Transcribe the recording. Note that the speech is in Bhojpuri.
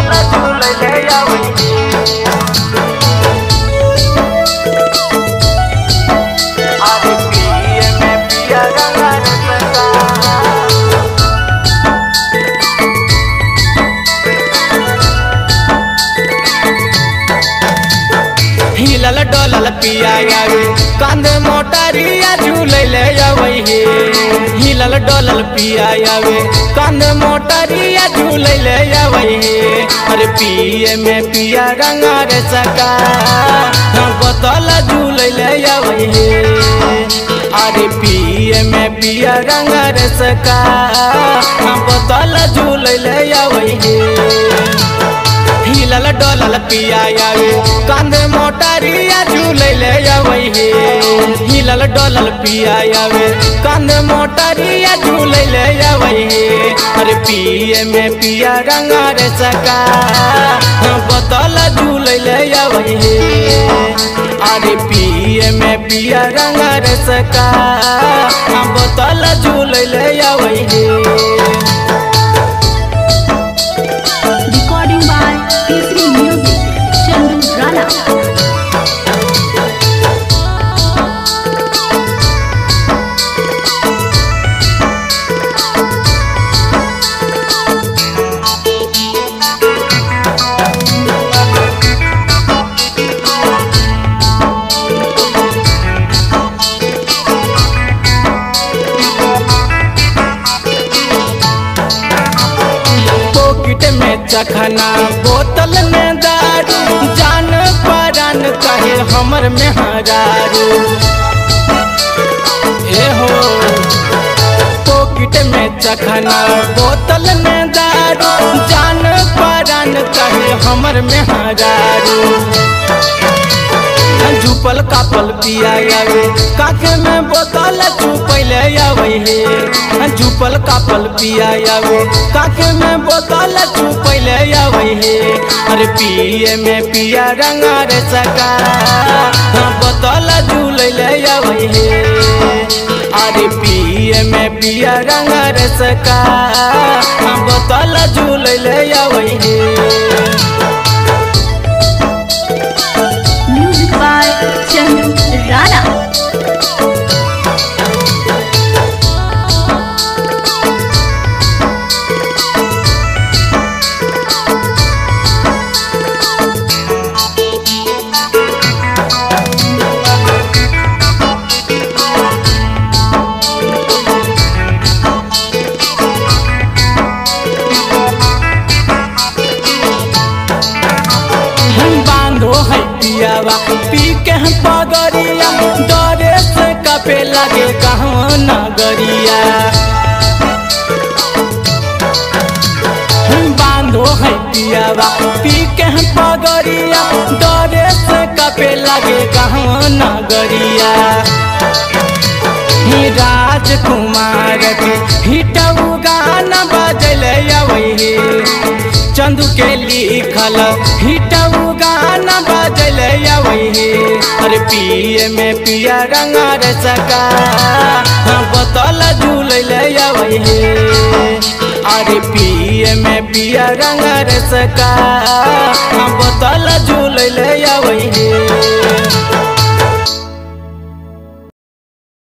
बोतल झूलले आवे अरे पिए में पिया रंगा रसका हिलल डोलल पिया आवे कांधे मोटरिया झूलैले आवे हे हिलल डोलल पिया आवे कांधे मोटरिया झूलैले आवे हे अरे पिए में पिया रंगा रे सका बोतल झूलैले आवे हे अरे पिए में पिया रंगा रे सका बोतल झूलैले आवे हे हिलल डोलल पिया आवे कांधे मोटरिया झूलैले आवे हे हिलल डोलल पिया आवे कांधे मोटरिया झूलैले आवे हे अरे पिए में पिया रंगा रे सका बोतल झूलैले आवे हे अरे पिए में पिया रंगा रे सका बोतल झूलैले आवे हे Recording by P3 Music, Chandu Rana. Pocket में चखना बोतल में दारू जान परान कहे हमर में हरारू ए हो पॉकेट में चखना बोतल में दारू जान परान कहे हमर में हरारू झुपल कापल पिया आवे काके में बोतल चुपैले आवे हे झुपल कापल पिया आवे काके में बोतल चुपैले आवे हे अरे पिए में पिया रंगा रे सका बोतल झूलैले आवे हे अरे पिए में पिया रंगा रे सका बोतल झूलैले आवे हे Music by Chandu Rana. हम बांधो है पियावा पी के हम पगरिया डरे से कपे लगे कहूँ नगरिया हम बांधो है पियावा पी के हम पगरिया डरे से कपे लगे कहूँ नगरिया ही राजकुमार के हिटऊ गाना बजले अवे हे चंदू के लिखल हिटऊ गाना बजले अवे हे अरे पिए में पिया रंगा रे सका बोतल झूलले अवे हे अरे पिए में पिया रंगा रे सका बोतल झूलले अवे हे